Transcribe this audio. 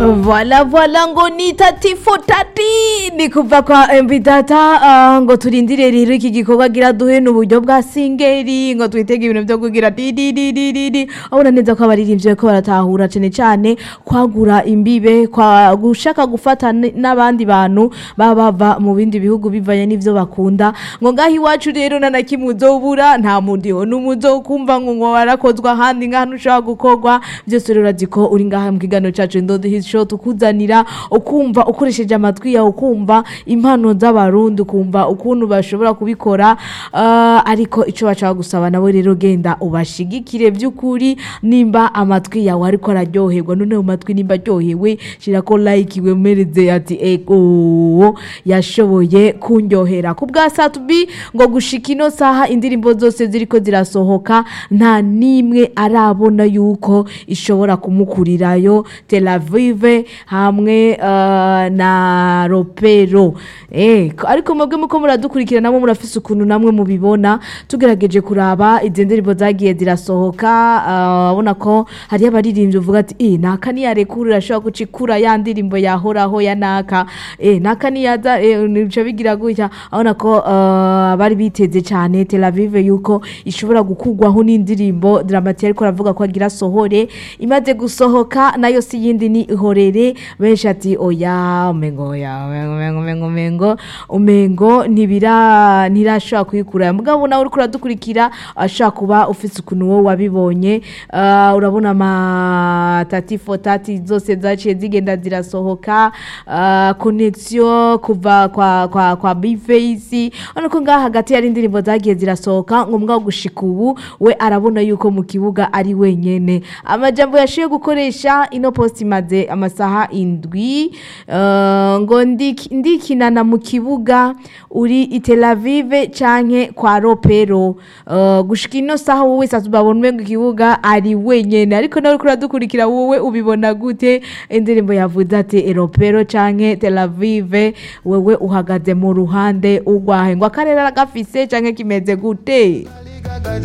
Voilà voilà ngo ni tati fo tati ni kuva kwa MV Data ah, ngo turindire rero iki gikorwa gira duhe n'uburyo bwa singeri ngo twitege ibintu byo kugira di di di di di di abona neza ko abaririmbyi ko baratahura cyane cyane kwagura imbibe kwa gushaka gufata n- n'abandi bantu baba bava mu bindi bihugu bivanye n'ivyo bakunda ngo ngaho iwacu rero na na kimwe uzobura nta mudiho n'umuzo kumva ngo ngo warakozwa ahandi ngahantu ushobora gukorwa byose rero urazi ko uri ngaha mu kiganiro cacu Ndodo Hit Show tukuzanira ukumva ukoresheje amatwi yawe ukumva impano z'abarundi ukumva ukuntu bashobora kubikora ah, ariko ico bashaka gusaba nawe rero genda ubashigikire by'ukuri nimba amatwi yawe ariko araryoherwa none mu matwi nimba aryohewe shirako like wemereze ati ego yashoboye kunyohera ku bwa satubi ngo gushika ino saha indirimbo zose ziriko zirasohoka nta n'imwe arabona yuko ishobora kumukurirayo Tel Aviv hamwe eh, na Ropero eh ariko mwebwe muko muradukurikira namwe murafise ukuntu namwe mubibona tugerageje kuraba izi ndirimbo zagiye zirasohoka eh, abona ko hari abaririmbyi uvuga ati eh naka niyarekurira ashobora gucikura ya ndirimbo yahoraho ya naka eh naka niyaza eh, nico bigira gutya abona ko eh, bari biteze cyane Tel Aviv yuko ishobora gukugwaho n'indirimbo Dramati ariko aravuga ko agira sohore imaze gusohoka nayo si yindi ni ihorere benshi ati oya umengo oya umengo umengo umengo umengo umengo ntibira ntirashobora kuyikura mugabo nawe uriko uradukurikira ashobora kuba ufise ukuntu wowe wabibonye Ah, urabona ama tati fo tati zose zaciye zigenda zirasohoka ah, connection kuva kwa kwa kwa Bface urabona ko ngaha hagati yari indirimbo zagiye zirasohoka ngo mugabo gushika ubu we arabona yuko mu kibuga ari wenyene amajambo yashiye gukoresha ino post imaze amasaha indwi eh, ngo ndiki- ndikinana mu kibuga uri i Tel Aviv canke kwa Ropero Eh, gushika ino saha wowe sasa babona umengo ikibuga ari wenyene ariko nawe uriko uradukurikira wowe ubibona gute indirimbo yavuze ati Ropero canke Tel Aviv wewe uhagaze mu ruhande ugwahe ngo akarere aragafise canke kimeze gute